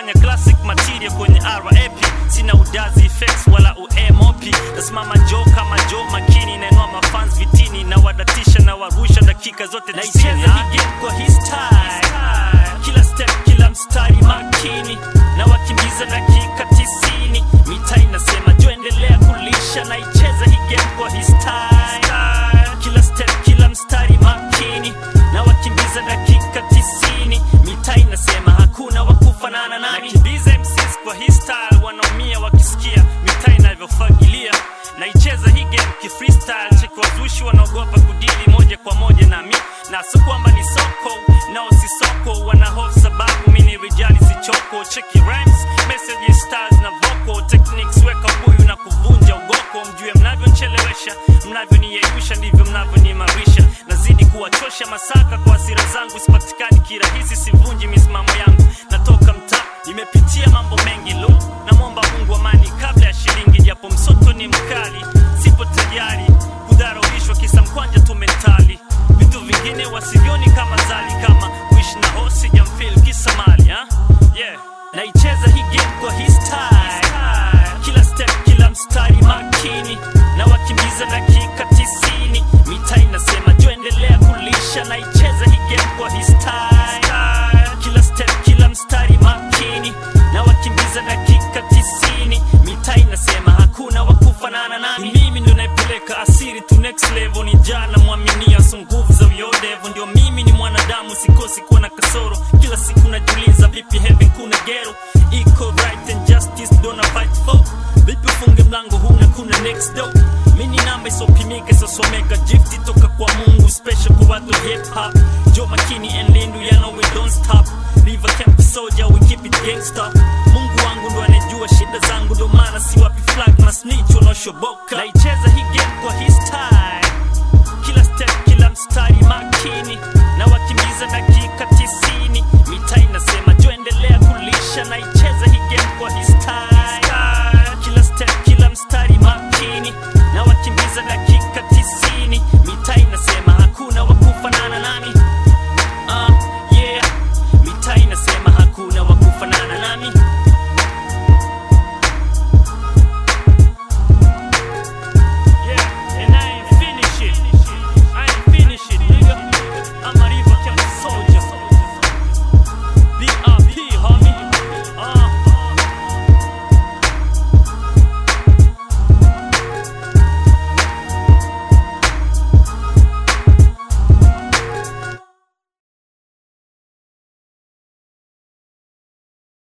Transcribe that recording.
nafanya classic material kwenye rap sina udazi effects wala umop nasimama jo kama jo makini nainua mafans vitini na wadatisha na warusha dakika zote naicheza hii game kwa hii style kila step kila mstari makini na wakimbiza dakika tisini mita inasema jo endelea kulisha naicheza hii game kwa hii style kila step kila mstari makini na wakimbiza dakika tisini mita inasema hakuna wakufanana nami nakimbiza MCs kwa hii style wanaumia wakisikia mita inavyofagilia naicheza hii game kifreestyle cheki wazushi wanaogopa kudili moja kwa moja nami na so kwamba ni soko nao si soko wana hofu sababu mi ni rijali sichoko cheki rhymes messages styles na vocal techniques weka buyu na kuvunja ugoko mjue mnavyochelewesha mnavyoniyeyusha ndivyo mnavyoniimarisha nazidi kuwachosha masaka kwa hasira zangu sipatikani kirahisi sivunji misimamo yangu natoka mtaa nimepitia mambo mengi lo namwomba mungu amani kabla ya shilingi japo msoto ni mkali sipo tayari kudharauishwa kisa mkwanja tu mentali vitu vingine wasivyoni kama zali kama kuishi na hosi jamfil kisa mali ha? yeah. naicheza hii game kwa hii style kila step kila mstari makini na wakimbiza dakika tisini mita inasema jo endelea kulisha naicheza hii game kwa hii style kila step kila mstari makini na wakimbiza dakika tisini mita inasema hakuna wakufanana nami mimi ndo naipeleka asiri to next level ni jana mwaminia so nguvu za uyodevu ndio mimi ni mwanadamu sikosi kuwa na kasoro kila siku najuliza vipi heaven kuna gero iko right and justice dona fight for vipi ufunge mlango huna kuna next door mini namba isopimika isosomeka gifti toka kwa mungu special kwa watu hip hop jo makini and lindu ya know we don't stop river camp soldier we keep it gangster mungu wangu ndo anejua shida zangu ndo maana si wapi flag masnitch wanaoshoboka naicheza hii game kwa hii style kila step kila mstari makini na wakimbiza dakika tisini mita inasema jo endelea kulisha naicheza